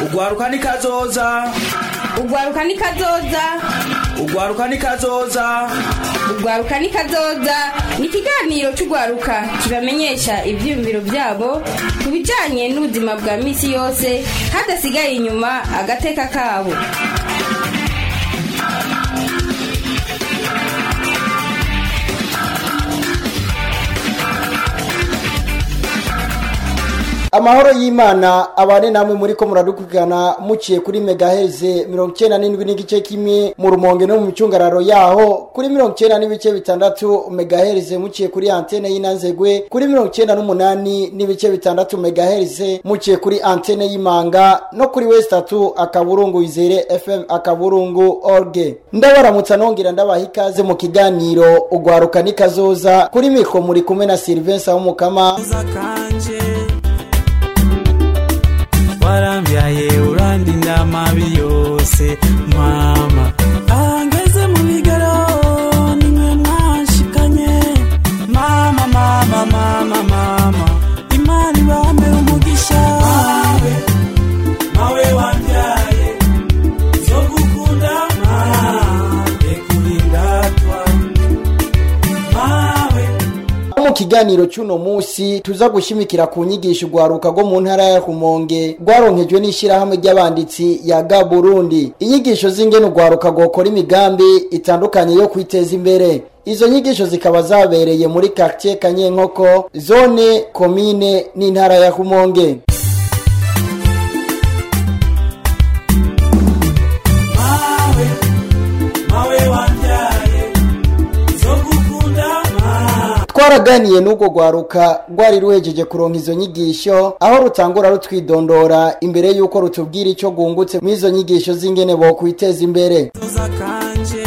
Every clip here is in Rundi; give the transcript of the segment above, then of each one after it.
ugwaruka ni kazoza ugwaruka ni kazoza ugwaruka ni kazoza ugwaruka ni kazoza ni ikiganiro cy'ugwaruka kibamenyesha ibyiyumviro byabo ku bijyanye n'ubuzima bwa minsi yose hadasigaye inyuma agateka kabo amahoro y'imana abane namwe muri ko muradukurikirana muciye kuri megaheze mirongo icyenda n'indwi n'igice kimwe mu rumonge no mu micungararo yaho kuri mirongo icyenda n'ibice bitandatu megaheze muciye kuri antene y'inanzegwe kuri mirongo icyenda n'umunani n'ibice bitandatu megaheze muciye kuri antene y'imanga no kuri wesitatu akaburungu izere fm akaburungu orge ndabaramutsa nongera ndabaha ikaze mu kiganiro ugwaruka nikazoza kuri mikro muri kumwe na silivensa w'umukama warambyaye urandinda amabi yose mama ahangeze mu bigero nimwe mwashikanye mama mama mama mama imana ibambe umugisha mawe mawe wambyaye zo gukunda mawe kurindatwa mawe mu kiganiro cy'uno munsi tuza gushimikira ku nyigisho ugwaruka rwo mu ntara ya rumonge rwaronkejwe n'ishyirahamwe ry'abanditsi ya ga burundi inyigisho z'ingene ugwaruka rwokora imigambi itandukanye yo kwiteza imbere izo nyigisho zikaba zabereye muri quartier kanyenkoko zone komine n'intara ya rumonge mawe mawe wambyaye zo gukunda mawe twaraganiye n'ubwo rwaruka rwari ruhejeje kuronka izo nyigisho aho rutangura rutwidondora imbere y'uko rutubwira icyo rwungutse muri izo nyigisho z'ingene bokwiteza imbere tuza kanje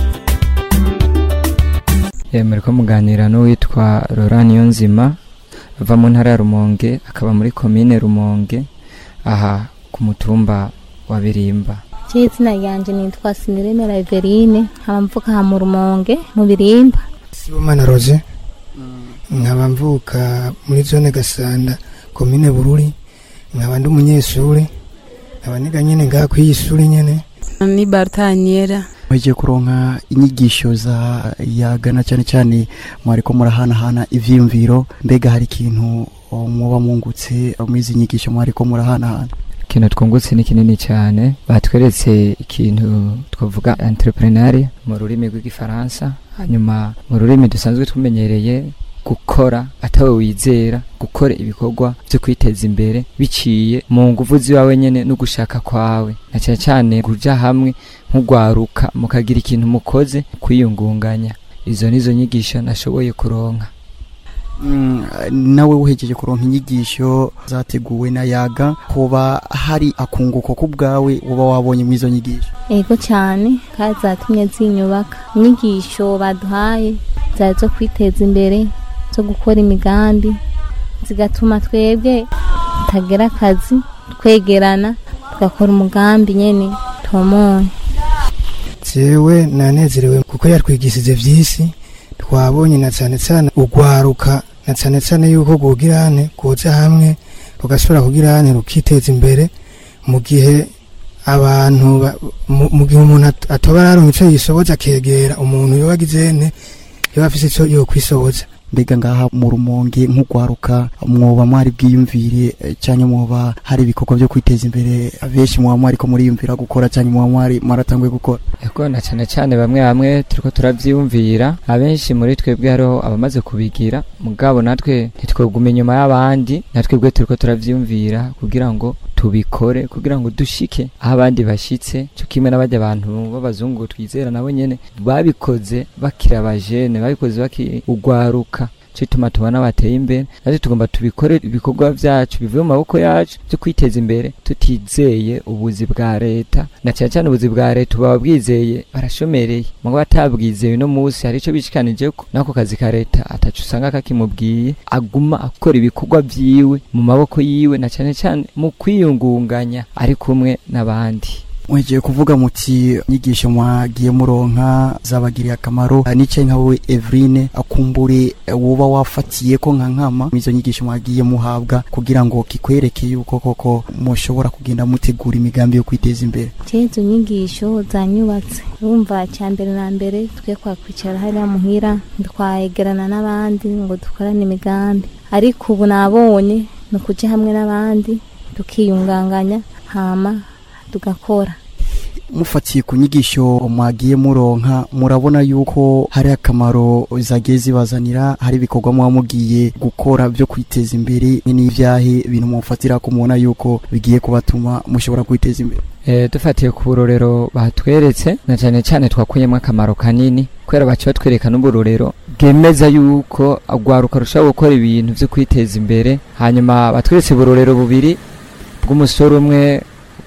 muri ko muganira n'uwitwa Laurent Niyonzima ava mu ntara ya Rumonge akaba muri komine Rumonge aha ku mutumba wa Birimba Je izina ryanje nitwa Siniremera Everine nkaba mvuka aha mu Rumonge mu Birimba Sibomana Rose nkaba mvuka muri zone Gasanda komine Bururi nkaba ndi umunyeshuri nkaba niga nyene ngaha kw'iyi shuri nyene ni Bartaniera mugiye kuronka inyigisho za yagana cyane cyane mwariko murahanahana ivyiyumviro mbega hari ikintu oh, muba mungutse muri izi nyigisho mwariko murahanahana ikintu twungutse ni kinini cyane batweretse ikintu twavuga entrepreneuria mu rurimi rw'igifaransa hanyuma mu rurimi dusanzwe tumenyereye gukora atawe wizera gukora ibikorwa byo kwiteza imbere biciye mu nguvu ziwawe nyene no gushaka kwawe na cyane cyane kuja hamwe nk'ugwaruka mukagira ikintu mukoze kwiyungunganya izo nizo nyigisho nashoboye kuronka Mm, nawe uhejeje kuronka inyigisho zateguwe na yaga kuba hari akunguko ku bwawe uba wabonye muri izo nyigisho ego cyane kandi zatumye zinyubaka inyigisho baduhaye zari zo kwiteza imbere zo gukora imigambi zigatuma twebwe tutagira akazi twegerana tugakora umugambi nyene tomoye jewe nanezerewe kuko yatwigishije vyinshi twabonye na cyane cyane ugwaruka na cyane cyane yuko gugirane kuza hamwe rugashobora kugirane rukiteza imbere mu gihe abantu ba- mu mu gihe umuntu at- atoba araronka ico yisoboza akegera umuntu yoba agizene yoba afise ico yokwisoboza mbega ngaha mu rumonge nk'ugwaruka mwoba mwari bwiyumvire eh, canke mwoba hari ibikorwa byo kwiteza imbere benshi mwoba mwariko muriyumvira gukora canke mwoba mwari mwaratanguye gukora Ego na cyane cyane bamwe bamwe turiko turavyiyumvira abenshi muri twebwe hariho abamaze kubigira mugabo natwe ntitweguma inyuma y'abandi natwebwe turiko turavyiyumvira kugira ngo tubikore kugira ngo dushike aho abandi bashitse cyo kimwe n'abajya abantu b'abazungu twizera nabo nyene babikoze bakiri abajene babikoze bakiri ugwaruka cyo tuma tubona bateye imbere natwe tugomba tubikore ibikorwa byacu bivuye mu maboko yacu byo kwiteza imbere tutizeye ubuzi bwa leta na cyane cyane ubuzi bwa leta uba bwizeye barashomereye mugo batabwizeye uno munsi hari icyo bishikanije ko n'ako kazi ka leta atacu usanga kakimubwiye aguma akora ibikorwa byiwe mu maboko yiwe na cyane cyane mu kwiyungunganya ari kumwe n'abandi mwegiye kuvuga muti inyigisho mwagiye muronka zabagiriye akamaro nicaye nka wowe Evrine akumbure woba wafatiye ko nka nkama izo nyigisho mwagiye muhabwa kugira ngo kikwereke yuko koko mushobora kugenda mutegura imigambi yo kwiteza imbere izo nyigisho zanyubatse urumva cya mbere na mbere twe kwakwicara hariya muhira twayegerana n'abandi ngo dukorane imigambi ariko ubu nabonye ni ukujya hamwe n'abandi tukiyunganganya hama tugakora mufatiye ku nyigisho mwagiye muronka murabona yuko hari akamaro zagiye zibazanira hari ibikorwa muba mugiye gukora byo kwiteza imbere n'ibyahe ibintu mufatira ko mubona yuko bigiye kubatuma mushobora kwiteza imbere e, dufatiye ku burorero batweretse na cyane cyane twakuyemo akamaro kanini kubera baca batwereka n'uburorero bwemeza yuko agwaruka rushaho gukora ibintu byo kwiteza imbere hanyuma batweretse uburorero bubiri bw'umusore umwe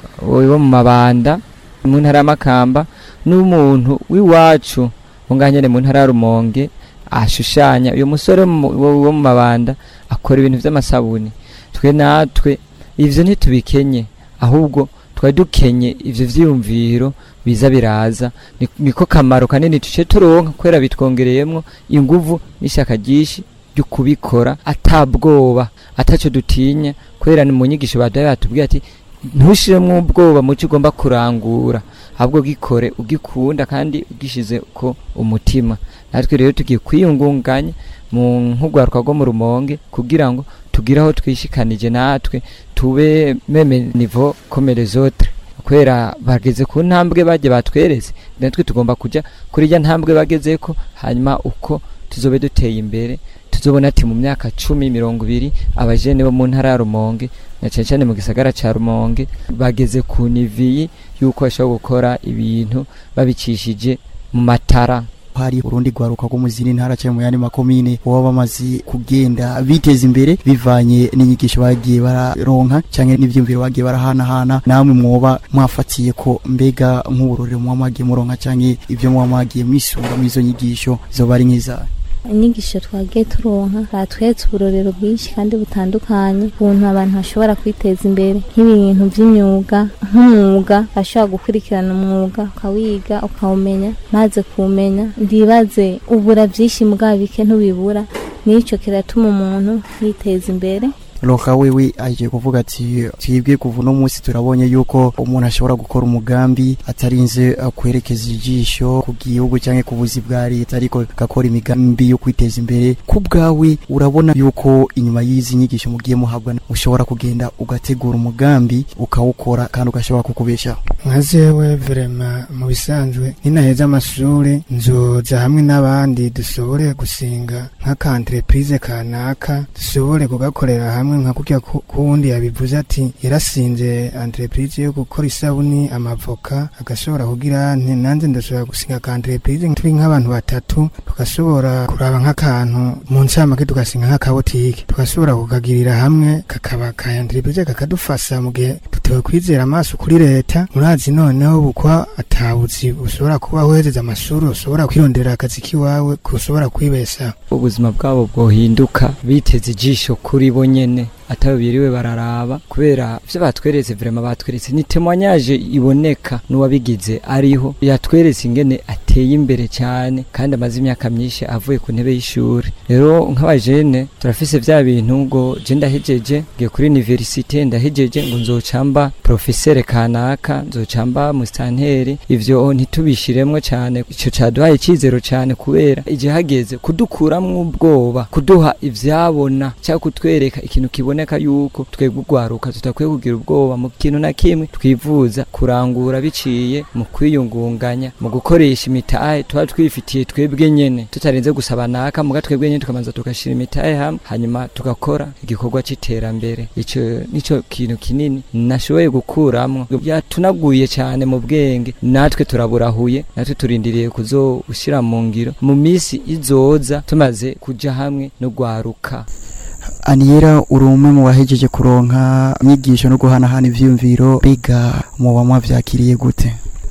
wo mu mabanda mu ntara y'amakamba n'umuntu w'iwacu unganyene mu ntara ya rumonge ashushanya uyu musore wo mu mabanda akora ibintu by'amasabuni twe natwe ivyo ntitubikenye ahubwo twari dukenye ivyo vyiyumviro biza biraza niko kamaro kanini tuce turonka kubera bitwongereyemwo inguvu n'ishyaka ryinshi ryo kubikora atabwoba ataco dutinya kubera ni mu nyigisho badaye batubwiye ati ntushiremo ubwoba mu cyo ugomba kurangura ahubwo gikore ugikunda kandi ugishize ko umutima natwe rero tugiye kwiyungunganya mu nkugwaruka rwo mu rumonge kugira ngo tugire aho twishikanije natwe tube meme nivo komere zotre kubera bageze ku ntambwe bajye batweretse natwe tugomba kujya kuri rya ntambwe bagezeko hanyuma uko tuzobe duteye imbere tuzobona ati mu myaka cumi mirongo ibiri abajene bo mu ntara ya rumonge na cyane cyane mu gisagara ca rumonge bageze ku niviyi yuko bashobora gukora ibintu babicishije mu matara hari urundi rwaruka rwo mu zindi ntara cyangwa mu yandi makomine baba bamaze kugenda biteza imbere bivanye n'inyigisho bagiye bararonka cyangwa n'ibyumviro bagiye barahanahana namwe mwoba mwafatiye ko mbega nk'uburorero muba mwagiye muronka cyangwa ibyo muba mwagiye mwisunga muri izo nyigisho zoba ari nk'izayo inyigisho twagiye turonka batweretse uburorero bwinshi kandi butandukanye ukuntu abantu bashobora kwiteza imbere nk'ibintu by'imyuga nk'umwuga bashobora gukurikirana umwuga ukawiga ukawumenya maze kuwumenya ndibaze ubura byinshi mugabo bike ntubibura n'icyo kiratuma umuntu yiteza imbere roka wewe agiye kuvuga ati twibwe kuva uno munsi turabonye yuko umuntu ashobora gukora umugambi atarinze kwerekeza ijisho ku gihugu cyangwa ku buzi bwa leta ariko agakora imigambi yo kwiteza imbere ku bwawe urabona yuko inyuma y'izi nyigisho mugiye muhabwa ushobora kugenda ugategura umugambi ukawukora kandi ugashobora kukubeshaho nka zewe verema mu bisanzwe ninaheza amashuri nzoza hamwe n'abandi dushobore gusinga nk'akantereprise kanaka dushobore kugakorera hamwe nka kurya kuwundi yabivuze ati yarasinze entreprise yo gukora isabuni amavoka agashobora kugira nanze ndashobora gusinga ka entreprise turi nk'abantu batatu tugashobora kuraba nk'akantu mu ncamake tugasinga nk'akabotike tugashobora kukagirira hamwe kakaba ka entreprise kakadufasha mu gihe tutewe kwizera amaso kuri leta murazi noneho bukwa atabuzi ushobora kuba uhejeje amashuri ushobora kwirondera akazi k'iwawe ushobora kwibeshaho ubuzima bwabo bwohinduka biteze ijisho kuri bo nyene atayo biriwe bararaba kubera ivyo batweretse vrema batweretse ni témoignage iboneka n'uwabigize ariho yatweretse ingene ateye imbere cyane kandi amaze imyaka myinshi avuye ku ntebe y'ishuri rero nk'abajene turafise vya bintu ngo je ndahejeje ngiye kuri universite ndahejeje ngo nzocamba professeur kanaka nzocamba mustanteri ivyo ntitubishiremwo cyane ico caduhaye icizero cyane kubera igihe hageze kudukuramwo ubwoba kuduha ivyabona cyangwa kutwereka ikintu kibona biboneka yuko twebwe ugwaruka tutakwiye kugira ubwoba mu kintu na kimwe twivuza kurangura biciye mu kwiyungunganya mu gukoresha imitahe tuba twifitiye twebwe nyene tutarenze gusaba naka muga twebwe nyene tukamanza tugashira imitahe hamwe hanyuma tugakora igikorwa c'iterambere ico nico kintu kinini nashoboye gukuramwo yatunaguye cyane mu bwenge natwe turaburahuye natwe turindiriye kuzoshira mu ngiro mu misi izoza tumaze kuja hamwe no gwaruka aniyera uri umwe mu bahejeje kuronka inyigisho no guhanahana ivyiyumviro biga muba mwavyakiriye gute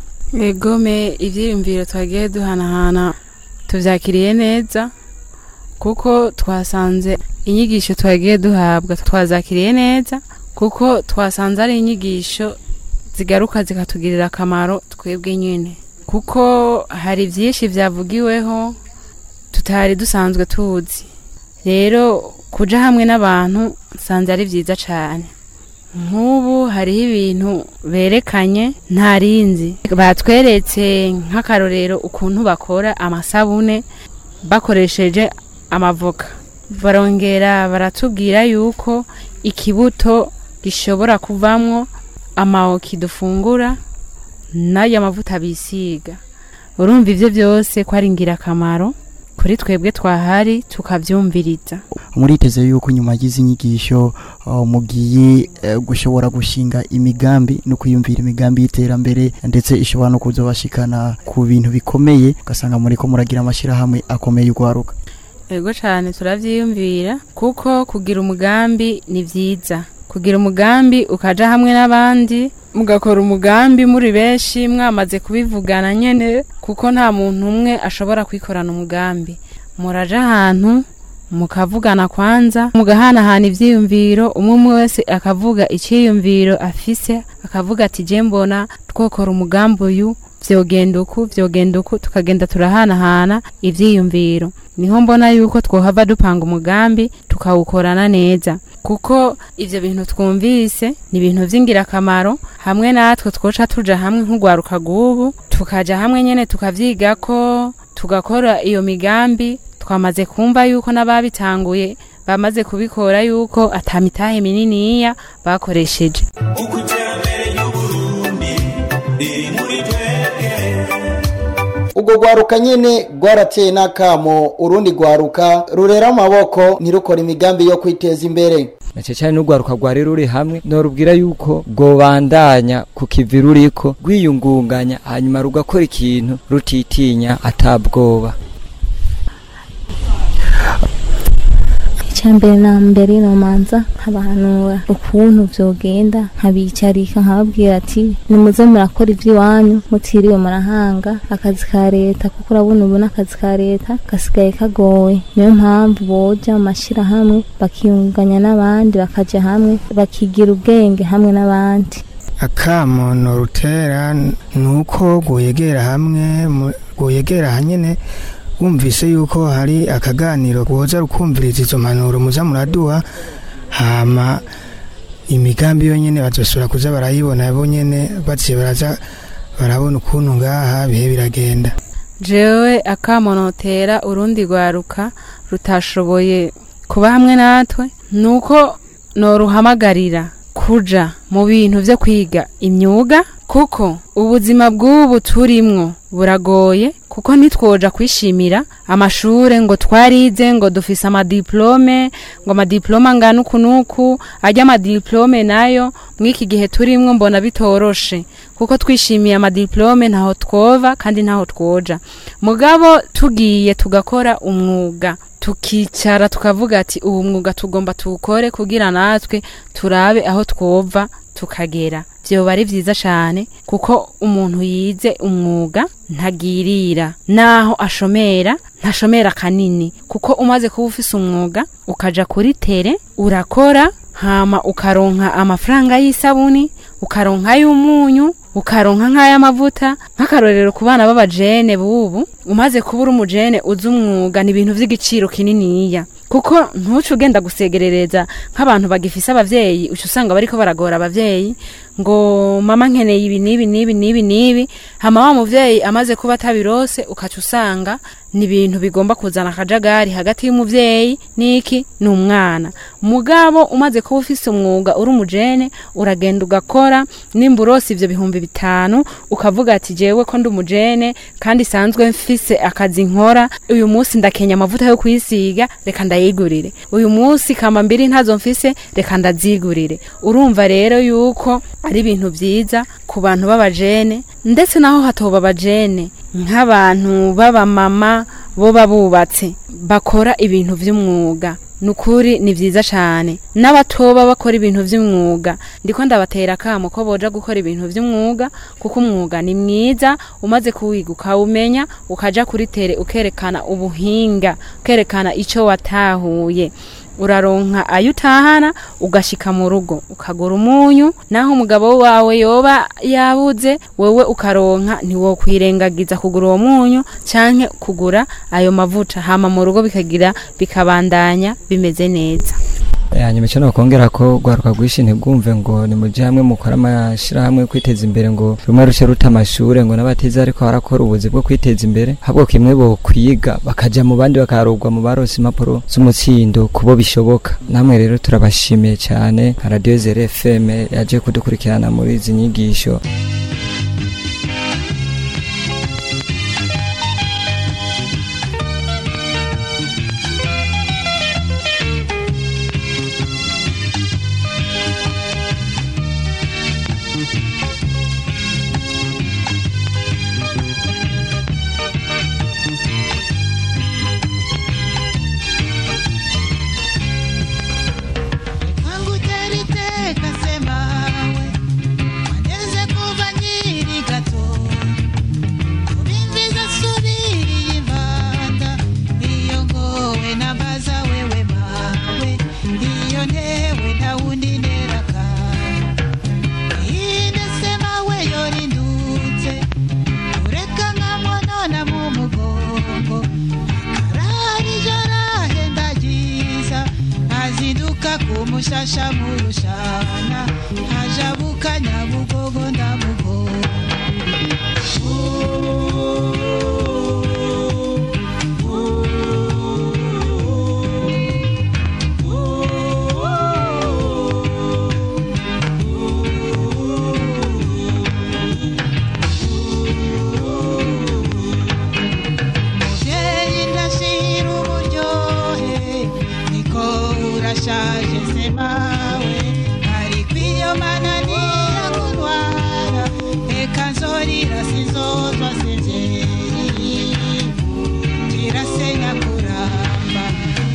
egome ivyiyumviro twagiye duhanahana tuvyakiriye neza kuko twasanze inyigisho twagiye duhabwa twazakiriye neza kuko twasanze ari inyigisho zigaruka zikatugirira akamaro twebwe nyine kuko hari byinshi byavugiweho tutari dusanzwe tuzi rero kuja hamwe n'abantu nsanze ari byiza cyane nk'ubu hariho ibintu berekanye ntarinzi batweretse nk'akarorero ukuntu bakora amasabune bakoresheje amavoka barongera baratubwira yuko ikibuto gishobora kuvamwo amawoki dufungura n'ayo mavuta bisiga urumva ibyo byose ko ari ingirakamaro kuri twebwe twahari tukabyumviriza muriteze yuko nyuma y'izi nyigisho uh, mugiye uh, gushobora gushinga imigambi no kwiyumvira imigambi y'iterambere ndetse ishobora no kuzobashikana ku bintu bikomeye ugasanga muriko muragira amashyirahamwe akomeye urwaruka yego cyane turabyiyumvira kuko kugira umugambi ni byiza kugira umugambi ukaja hamwe n'abandi mugakora umugambi muri benshi mwamaze kubivugana nyene kuko nta muntu umwe ashobora kwikorana umugambi muraja ahantu mukavugana kwanza mugahanahana ivyiyumviro umwe umwe wese akavuga iciyumviro afise akavuga ati je mbona twokora umugambi uyu vyogenda uku vyogenda uku tukagenda turahanahana ivyiyumviro niho mbona yuko twohava dupanga umugambi tukawukorana neza kuko ivyo bintu twumvise ni ibintu vy'ingirakamaro hamwe natwe twoca tuja hamwe nk'urwaruka rw'ubu tukaja hamwe nyene tukavyigako tugakora iyo migambi twamaze kumva yuko n'ababitanguye bamaze kubikora yuko atamitahe mininiya bakoresheje uko iterambere ry'uburundi riri muri twebwe ubwo rwaruka nyene rwarateye n'akamo urundi rwaruka rurera amaboko ntirukore imigambi yo kwiteza imbere nace cyane n'urwaruka rwari ruri hamwe norubwira yuko rwobandanya ku kivi ruriko rwiyungunganya hanyuma rugakora ikintu rutitinya atabwoba icyambere na mbere nomanza nkabahanura ukuntu vyogenda nkabicarika nkababwira ati nimuze murakora ivy'iwanyu mutiriwe murahanga akazi ka leta kuko urabona ubu n'akazi ka leta gasigaye kagoye niyo mpamvu boja mu mashirahamwe bakiyunganya n'abandi bakaja hamwe bakigira ubwenge hamwe n'abandi akamo norutera nuko guyegera hamwe mu- guyegera hanyene wumvise yuko hari akaganiro woza rukumviriza izo mpanuro muza muraduha hama imigambi yonyene bazosubira kuza barayibona bo nyene baciye baraza barabona ukuntu ngaha bihe biragenda jewe akamonotera urundi rwaruka rutashoboye kuba hamwe natwe nuko noruhamagarira kuja mu bintu vyo kwiga imyuga kuko ubuzima bw'ubu turimwo buragoye kuko ntitwoja kwishimira amashure ngo twarize ngo dufise amadiplome ngo amadiplome angana uku n'uku arya amadiplome nayo mw'iki gihe turimwo mbona bitoroshe kuko twishimiye amadiplome ntaho twova kandi ntaho twoja mugabo tugiye tugakora umwuga tukicara tukavuga ati ubu mwuga tugomba tuwukore kugira natwe turabe aho twova tukagera vyoba ari vyiza cane kuko umuntu yize umwuga ntagirira naho ashomera ntashomera kanini kuko umaze kuba ufise umwuga ukaja kuri tere urakora hama ukaronka amafaranga y'isabuni ukaronka y'umunyu ukaronka nk'ay'amavuta nk'akarorero ku bana b'abajene bubu umaze kuba uri umujene uzi umwuga ni ibintu vy'igiciro kininiya kuko ntuce ugenda gusegerereza nk'abantu bagifise abavyeyi uca usanga bariko baragora abavyeyi ngo mama nkeneye ibi n'ibi n'ibi n'ibi n'ibi hama wa muvyeyi amaze kuba atabirose ukaca usanga ni ibintu bigomba kuzana akajagari hagati y'umuvyeyi n'iki n'umwana mugabo umaze kuba ufise umwuga uri umujene uragenda ugakora nimba urose ivyo bihumbi bitanu ukavuga ati jewe ko ndi umujene kandi sanzwe mfise akazi nkora uyu munsi ndakenya amavuta yo kwisiga reka ndayigurire uyu munsi kama mbiri ntazo mfise reka ndazigurire urumva rero yuko ari ibintu vyiza ku bantu b'abajene ndetse naho hatoba abajene nk'abantu b'abamama boba bubatse bakora ibintu vy'umwuga nukuri ni vyiza cane n'abatoba bakora ibintu vy'umwuga ndiko ndabatera kamo ko boja gukora ibintu vy'umwuga kuko umwuga ni mwiza umaze kuwiga ukawumenya ukaja kuri tere ukerekana ubuhinga ukerekana ico watahuye uraronka ayo utahana ugashika mu rugo ukagura umunyu naho umugabo wawe yoba yabuze wewe ukaronka ntiwokwirengagiza kugura uwo munyu canke kugura ayo mavuta hama mu rugo bikagira bikabandanya bimeze neza hanyuma icyo nakongera ko rwaruka rwinshi ntibwumve ngo ni mujye hamwe mukora amashyirahamwe kwiteza imbere ngo rumwe ruce ruta amashuri ngo n'abatize ariko barakora ubuzi bwo kwiteza imbere ahubwo kimwe bo kwiga bakajya mu bandi bakarugwa mu barose impapuro z'umutsindo kubo bishoboka namwe rero turabashimiye cyane nka radiyo zere fm yaje kudukurikirana muri izi nyigisho Tangu teriteka semawe Waneze kuva nkiri gato Ubimviza subiriye impanda Iyo ngowe nabaza wewe mawe Iyo ntewe nta wundi neraka Ine semawe yorindutse Ureka nkamonona mu mugongo Akarari joro ahenda ryiza azinduka kumushasha mu rushana ajabuka nyabugogo ndamugogo muvyeyi ndashira uburyohe niko urashaje semawe ariko iyo mananiya kuntwara reka nzorira sinzozwa sivyeyi kirasenya kuramba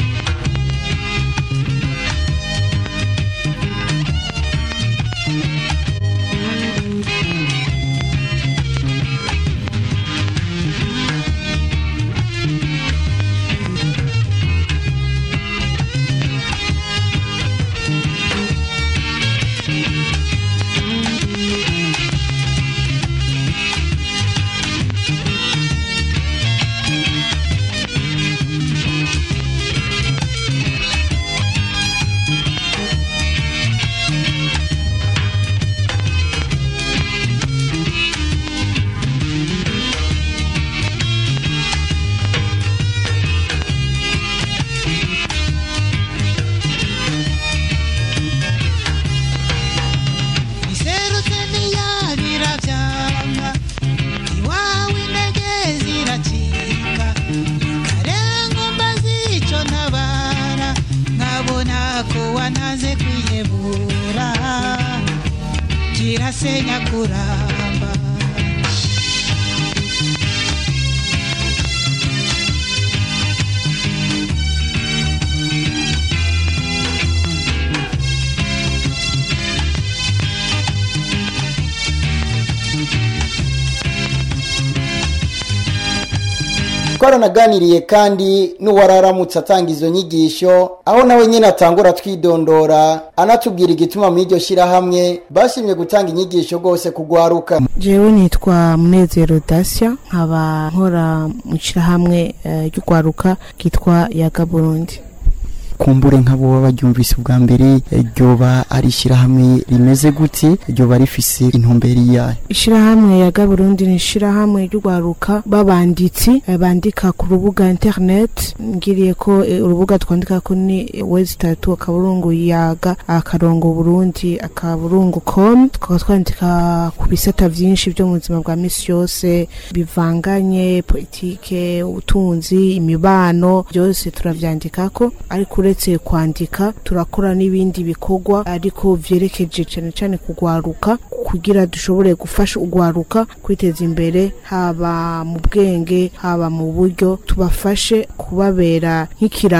iserutse ntiyabira vyanga iwawe intege ziracika karengo mbazico ntabara nkabona ko wanaze kwihebura kirasenya kuramba twaranaganiriye kandi n'uwararamutse atanga izo nyigisho aho nawe nyine atangura twidondora anatubwira igituma muri iryo shyirahamwe bashimye gutanga inyigisho rwose kugwaruka jewe nitwa munezero dacia nkaba nkora mu ishyirahamwe eh, ry'urwaruka ryitwa yaga burundi kumbure nk'abo baba baryumvise ubwa mbere ryoba ari ishyirahamwe rimeze gute ryoba rifise intumbero iyahe ishyirahamwe yaga burundi ni ishyirahamwe ry'urwaruka b'abanditsi eh, bandika ku rubuga internet ngiriye ko eh, urubuga twandika ko ni wezi tatu akaburungu yaga akarongo burundi akaburungu com tukaba twandika ku bisata vyinshi vyo mu buzima bwa misi yose bivanganye politike ubutunzi imibano byose turavyandikako ariko uretse kwandika turakora n'ibindi bikorwa ariko vyerekeje cane cane kugwaruka kugira dushobore gufasha ugwaruka kwiteza imbere haba mu bwenge haba mu buryo tubafashe kubabera nk'ikiraro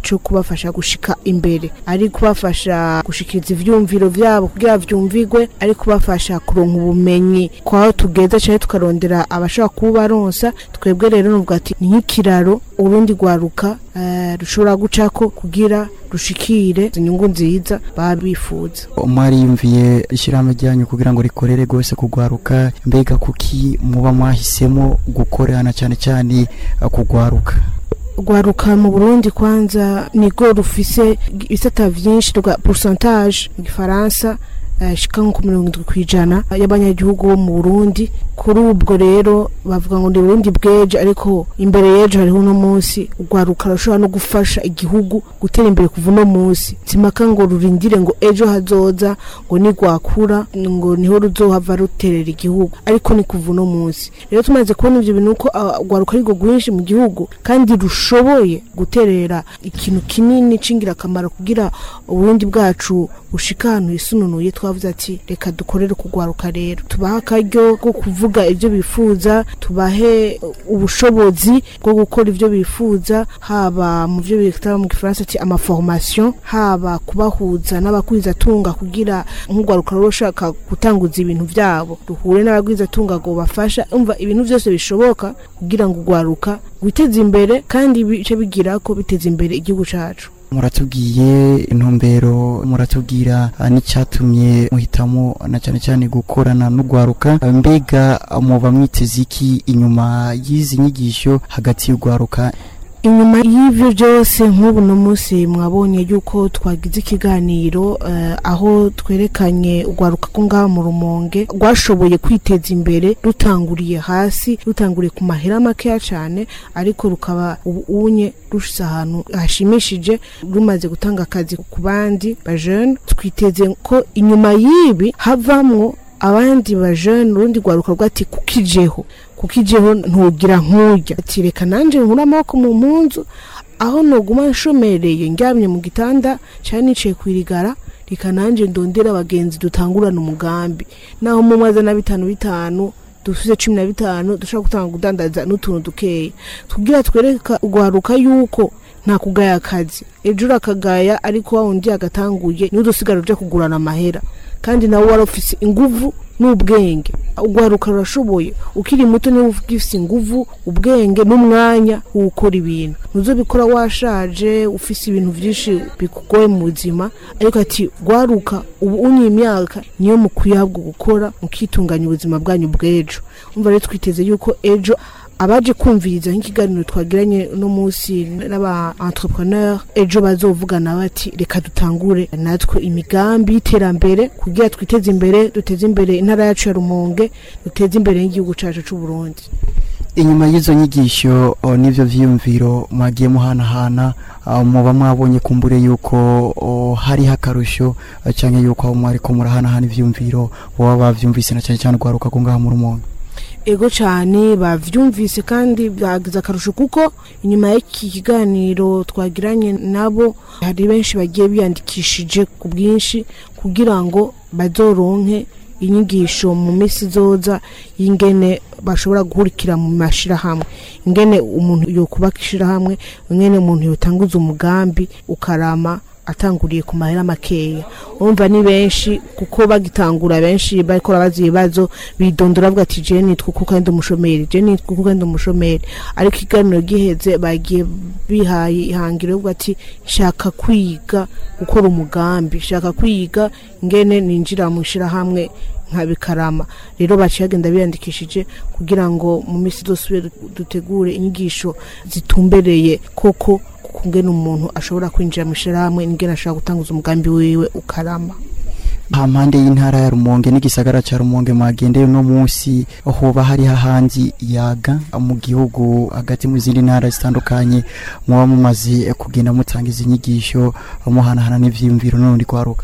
cyo kubafasha gushika imbere ari kubafasha gushikiriza ivyumviro vyabo kugira vyumvigwe ari kubafasha kuronka ubumenyi kwaho tugeza cyane tukarondera abashobora kubaronsa twebwe rero nuvuga ati ni nk'ikiraro urundi rwaruka eh, rushobora gucako kugira rushikire inyungu nziza baba bifuza mwariyumviye ishyirahamwe ryanyu kugira ngo rikorere rwose kugwaruka mbega kuki muba mwahisemo gukorana cyane cyane eh, kugwaruka rwaruka mu burundi kwanza nigo rufise ibisata vyinshi rwa pourcentage mu gifaransa eh, shika nko ku mirongo indwi kw'ijana y'abanyagihugu bo mu burundi kuri ubwo rero bavuga ngo ni burundi bw'ejo ariko imbere y'ejo hariho uno munsi urwaruka rushobora no gufasha igihugu gutera imbere kuva uno munsi simaka ngo rurindire ngo ejo hazoza ngo nigwakura ngo niho ruzohava ruterera igihugu ariko ni kuva uno munsi rero tumaze kubona ivyo bintu ko ah, urwaruka ari rwo rwinshi mu gihugu kandi rushoboye guterera ikintu kinini c'ingirakamaro kugira uburundi bwacu bushika ahantu hisununuye twavuze ati reka dukorere kugwaruka rero tubahe akaryo ko kuvuga ibyo bifuza tubahe ubushobozi bwo gukora ibyo bifuza haba mu byo bita mu gifaransa ati amaformation haba kubahuza n'abagwizatunga kugira nk'urwaruka ruba rushaka gutanguza ibintu byabo ruhure n'abagwizatunga ngo bafasha umva ibintu byose bishoboka kugira ngo urwaruka rwiteze imbere kandi bice bigira ko biteza imbere igihugu cacu muratubwiye intumbero muratubwira ah, n'icyatumye muhitamo na cyane cyane gukorana n'urwaruka Ah, mbega ah, muba mwiteze iki inyuma y'izi nyigisho hagati y'urwaruka inyuma y'ivyo byose nk'ubu no munsi mwabonye yuko twagize ikiganiro eh, aho twerekanye urwaruka ko ngaha mu rumonge rwashoboye kwiteza imbere rutanguriye hasi rutanguriye ku mahera makeya cyane ariko rukaba ubu unye rushyize ahantu hashimishije rumaze gutanga akazi ku bandi bajene twiteze ko inyuma y'ibi havamwo abandi bajene urundi rwaruka rwati kukijeho kukijeho ntugira nk'urya ati reka nanjye nkure amaboko mu mpunzu aho nuguma nshomereye ndyamye mu gitanda cyane nicaye ku irigara reka nanjye ndondera abagenzi dutangurana umugambi naho mu mwaza na bitanu bitanu dufite cumi na bitanu dushobora gutanga kudandaza n'utuntu dukeya tubwira twereka urwaruka yuko nta kugaya akazi ejo urakagaya ariko wa wundi yagatanguye niwe udusigara ujya kugurana amahera kandi nawe wari ufise inguvu n'ubwenge urwaruka rurashoboye ukiri muto niba ufise inguvu ubwenge n'umwanya wo gukora ibintu ntuzobikora washaje ufise ibintu byinshi bikugoye mu buzima ariko ati rwaruka ubu unye imyaka niyo mukwiye ahubwo gukora mukitunganya ubuzima bwanyu bw'ejo umva rero twiteze yuko ejo abaje kumviriza nk'ikiganiro twagiranye uno munsi n'aba entrepreneur ejo bazovugana bati reka dutangure natwe imigambi y'iterambere kugira twiteze imbere duteze imbere intara yacu ya rumonge duteze imbere n'igihugu cacu c'u Burundi inyuma y'izo nyigisho o, n'ivyo vyiyumviro mwagiye muhanahana ah, muba mwabonye kumbure yuko o, hariho akarusho ah, canke yuko aho mwariko murahanahana ivyiyumviro boba bavyumvise na cane cane urwaruka ko ngaha mu rumonge ego cyane bavyumvise kandi bagize akarusho kuko inyuma y'iki kiganiro twagiranye nabo hari benshi bagiye biyandikishije ku bwinshi kugira ngo bazoronke inyigisho mu minsi izoza y'ingene bashobora guhurikira mu mashirahamwe ingene umuntu yokubaka ishirahamwe ingene umuntu yotanguza umugambi ukarama atanguriye ku mahera makeya urumva ni benshi kuko bagitangura benshi bariko barabaza ibibazo bidondora bavuga ati je nitwa kuko kandi umushomeri je nitwa kuko kandi umushomeri ariko ikiganiro giheze bagiye bihaye ihangiro yo kuvuga ati shaka kwiga gukora umugambi shaka kwiga ingene ninjira mu ishirahamwe nka bikarama rero baciye bagenda biyandikishije kugira ngo mu minsi zose dutegure inyigisho zitumbereye koko kungena umuntu ashobora kwinjira mu ishirahamwe n'ingene ashobora gutanguza umugambi wiwe ukarama hampande y'intara ya rumonge n'igisagara ca rumonge mwagendeye uno munsi hoba hariho ahandi yaga mu gihugu hagati mu zindi ntara zitandukanye muba mumaze kugenda mutanga izi nyigisho muhanahana n'ivyiyumviro n'urundi rwaruka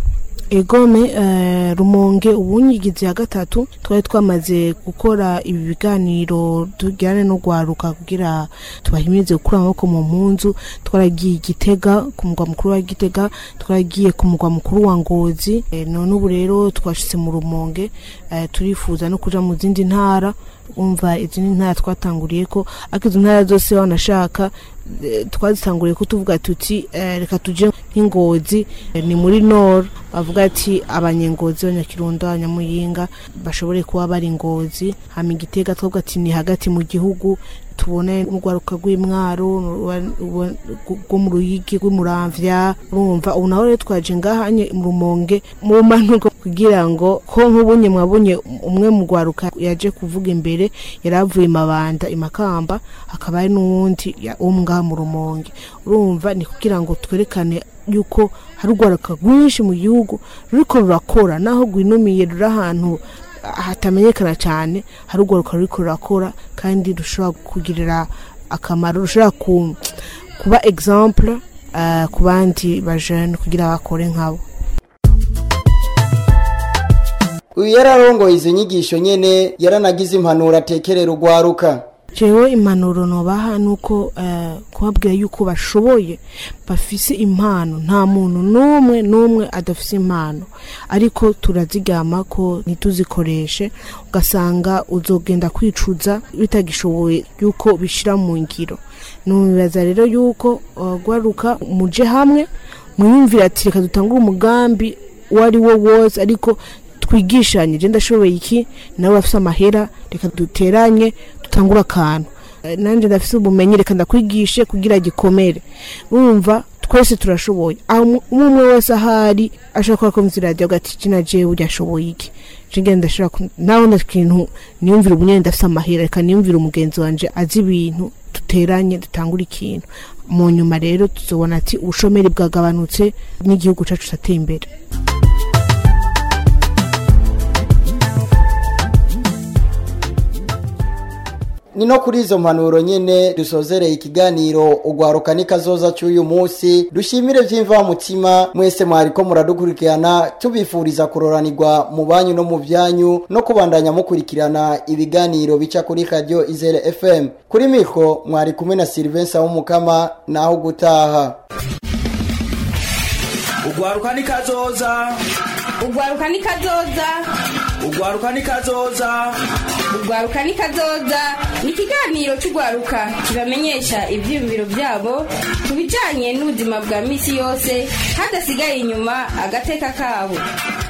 egome eh, rumonge ubunyigizi ya gatatu twari twamaze gukora ibi biganiro tujyane no gwaruka kugira tubahimirize gukura amaboko mu mpunzu twaragiye igitega ku mugwa mukuru wa gitega twaragiye ku mugwa mukuru wa ngozi eh, none ubu rero twashitse mu rumonge eh, turifuza no kuja mu zindi ntara umva izindi ntara twatanguriye ko ariko izo ntara zose banashaka eh, twazitanguriye ko tuvuga tuti eh, reka tuje nk'ingozi eh, ni muri nord bavuga ati abanyengozi abanyakirundo abanyamuyinga bashobore kuba bari ingozi hama igitega twavuga ati ni hagati mu gihugu tubone n'urwaruka rw'imwaro rwo mu ruyigi rw'imuramvya urumva ubu naho rero twaje ngahanye mu rumonge mu manuko kugira ngo ko nk'ubunye mwabonye umwe mu rwaruka yaje kuvuga imbere yari avuye mabanda imakamba hakaba hari n'uwundi ya- wo ngaha mu rumonge urumva ni kugira ngo twerekane yuko hari urwaruka rwinshi mu gihugu ruriko rurakora naho rwinumiye ruri ahantu hatamenyekana cyane hari urwaruka ruriko rurakora kandi rushobora kugirira akamaro rushobora ku, kuba exemple uh, ku bandi bajene kugira bakore nkabo uyu yararongoye izo nyigisho nyene yaranagize impanuro atekerera urwaruka jewe impanuro nobaha nuko uh, kubabwira yuko bashoboye bafise impano nta muntu n'umwe n'umwe adafise impano ariko turazigama ko ntituzikoreshe ugasanga uzogenda kwicuza bitagishoboye yuko bishira mu ngiro nubibaza rero yuko uh, gwaruka muje hamwe mwiyumvira ati reka dutangure umugambi uwo ari wo wose ariko twigishanye je ndashoboye iki nawe bafise amahera reka duteranye dutangure akantu Eh, nanje ndafise ubumenyi reka ndakwigishe kugira gikomere urumva twese turashoboye aho umu- umwe umwe wese ahari ashobora kuba akumva iradiyo agati jina jewe urya ashoboye iki jenge ndashobora ku- naho nda kintu niyumvira ubunyene ndafise amahera reka niyumvira umugenzi wanje azi ibintu duteranye dutangure ikintu mu nyuma rero tuzobona ati ubushomeri bwagabanutse n'igihugu cacu cateye imbere ni no kuri izo mpanuro nyene dusozereye ikiganiro ugwaruka n'ikazoza cy'uyu munsi dushimire vy'imvamutima mwese mwariko muradukurikirana tubifuriza kuroranirwa mu banyu no mu vyanyu no kubandanya mukurikirana ibiganiro bica kuri radio izere fm kuri mikro mwari kumwe na silivensa w'umukama naho gutaha ugwaruka n'ikazoza ugwaruka ni kazoza ugwaruka n'ikazoza ugwaruka ni kazoza ni ikiganiro cy'ugwaruka kibamenyesha ibyiyumviro byabo ku bijyanye n'ubuzima bwa misi yose hadasigaye inyuma agateka kabo